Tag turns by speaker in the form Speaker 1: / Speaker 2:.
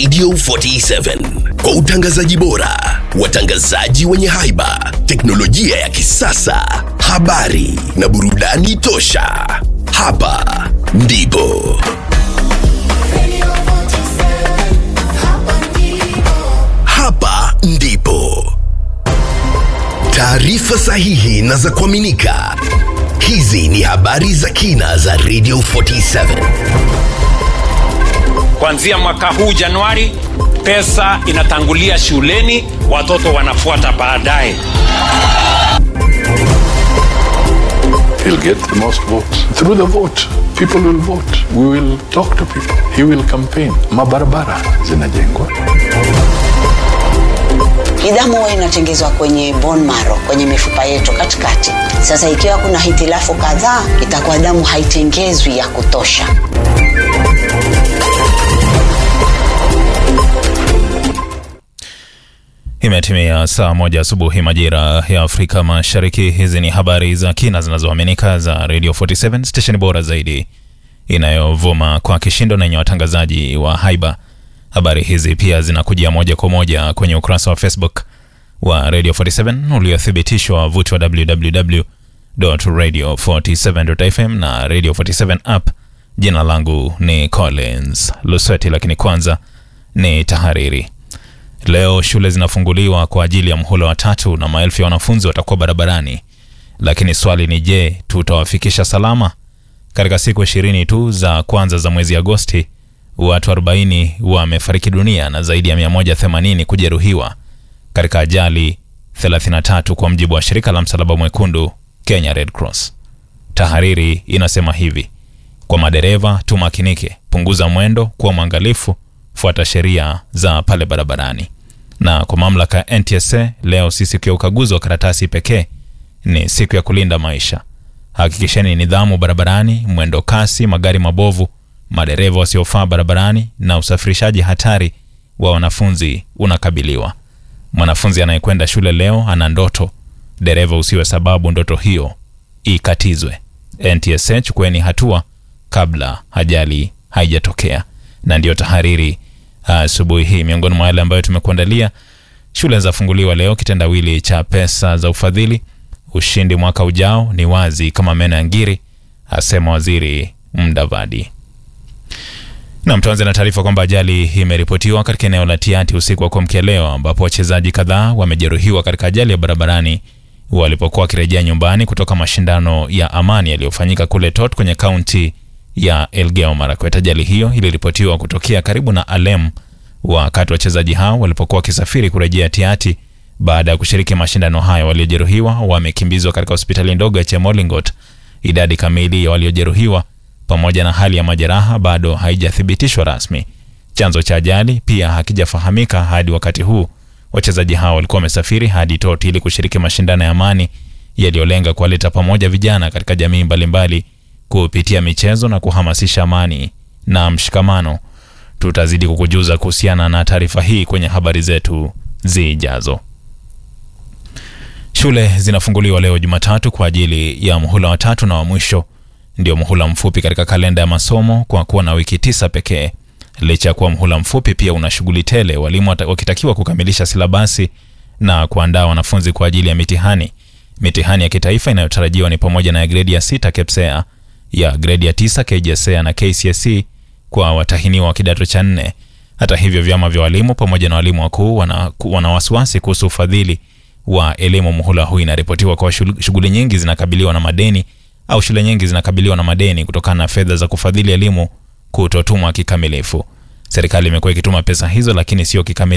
Speaker 1: Radio 47 kwa utangazaji bora, watangazaji wenye haiba, teknolojia ya kisasa, habari na burudani tosha. Hapa ndipo hapa ndipo taarifa sahihi na za kuaminika. Hizi ni habari za kina za Radio 47.
Speaker 2: Kuanzia mwaka huu Januari, pesa inatangulia shuleni, watoto wanafuata baadaye.
Speaker 3: He'll get the most votes. Through the vote, people will vote. We will talk to people. He will campaign. Mabarabara zinajengwa.
Speaker 4: Hii damu huwa inatengezwa kwenye bone marrow, kwenye mifupa yetu katikati. Sasa ikiwa kuna hitilafu kadhaa, itakuwa damu haitengezwi ya kutosha.
Speaker 5: Imetimia saa moja asubuhi majira ya Afrika Mashariki. Hizi ni habari za kina zinazoaminika za Radio 47 stesheni bora zaidi inayovuma kwa kishindo na yenye watangazaji wa haiba. Habari hizi pia zinakujia moja kwa moja kwenye ukurasa wa Facebook wa Radio 47 uliothibitishwa wavuti wa www.radio47.fm na Radio 47 app. Jina langu ni Collins Lusweti, lakini kwanza ni tahariri. Leo shule zinafunguliwa kwa ajili ya mhula wa tatu na maelfu ya wanafunzi watakuwa barabarani, lakini swali ni je, tutawafikisha salama? Katika siku ishirini tu za kwanza za mwezi Agosti, watu 40 wamefariki dunia na zaidi ya 180 kujeruhiwa katika ajali 33 kwa mjibu wa shirika la Msalaba Mwekundu Kenya Red Cross. Tahariri inasema hivi: kwa madereva tumakinike, punguza mwendo, kuwa mwangalifu, fuata sheria za pale barabarani. Na kwa mamlaka ya NTSA, leo si siku ya ukaguzi wa karatasi pekee, ni siku ya kulinda maisha. Hakikisheni nidhamu barabarani, mwendo kasi, magari mabovu, madereva wasiofaa barabarani na usafirishaji hatari wa wanafunzi unakabiliwa. Mwanafunzi anayekwenda shule leo ana ndoto, dereva usiwe sababu ndoto hiyo ikatizwe. NTSA, chukueni hatua kabla ajali haijatokea. Na ndiyo tahariri asubuhi hii. Miongoni mwa yale ambayo tumekuandalia: shule zafunguliwa leo, kitendawili cha pesa za ufadhili, ushindi mwaka ujao ni wazi kama meno ya ngiri, asema waziri Mdavadi. Nam, tuanze na taarifa kwamba ajali imeripotiwa katika eneo la Tiati usiku wa kuamkia leo, ambapo wachezaji kadhaa wamejeruhiwa katika ajali ya barabarani walipokuwa wakirejea nyumbani kutoka mashindano ya amani yaliyofanyika kule Tot kwenye kaunti ya Elgeyo Marakwet. Ajali hiyo iliripotiwa kutokea karibu na Alem wakati wachezaji hao walipokuwa wakisafiri kurejea Tiati baada ya kushiriki mashindano hayo. Waliojeruhiwa wamekimbizwa katika hospitali ndogo ya Chemolingot. Idadi kamili ya waliojeruhiwa pamoja na hali ya majeraha bado haijathibitishwa rasmi. Chanzo cha ajali pia hakijafahamika hadi wakati huu. Wachezaji hao walikuwa wamesafiri hadi Tot ili kushiriki mashindano ya amani yaliyolenga kuwaleta pamoja vijana katika jamii mbalimbali kupitia michezo na kuhamasisha amani na mshikamano. Tutazidi kukujuza kuhusiana na taarifa hii kwenye habari zetu zijazo. Shule zinafunguliwa leo Jumatatu kwa ajili ya muhula wa tatu na wa mwisho ndio muhula mfupi katika kalenda ya masomo kwa kuwa na wiki tisa pekee. Licha ya kuwa muhula mfupi, pia una shughuli tele, walimu wakitakiwa kukamilisha silabasi na kuandaa wanafunzi kwa ajili ya mitihani. Mitihani ya kitaifa inayotarajiwa ni pamoja na ya gredi ya sita KPSEA, ya gredi ya tisa KJSEA na KCSE kwa watahiniwa wa kidato cha nne. Hata hivyo, vyama vya walimu pamoja na walimu wakuu wana, wana wasiwasi kuhusu ufadhili wa elimu muhula huu. Inaripotiwa kwa shughuli nyingi zinakabiliwa na madeni au shule nyingi zinakabiliwa na madeni kutokana na fedha za kufadhili elimu kutotumwa kikamilifu. Serikali imekuwa ikituma pesa hizo, lakini sio kikamilifu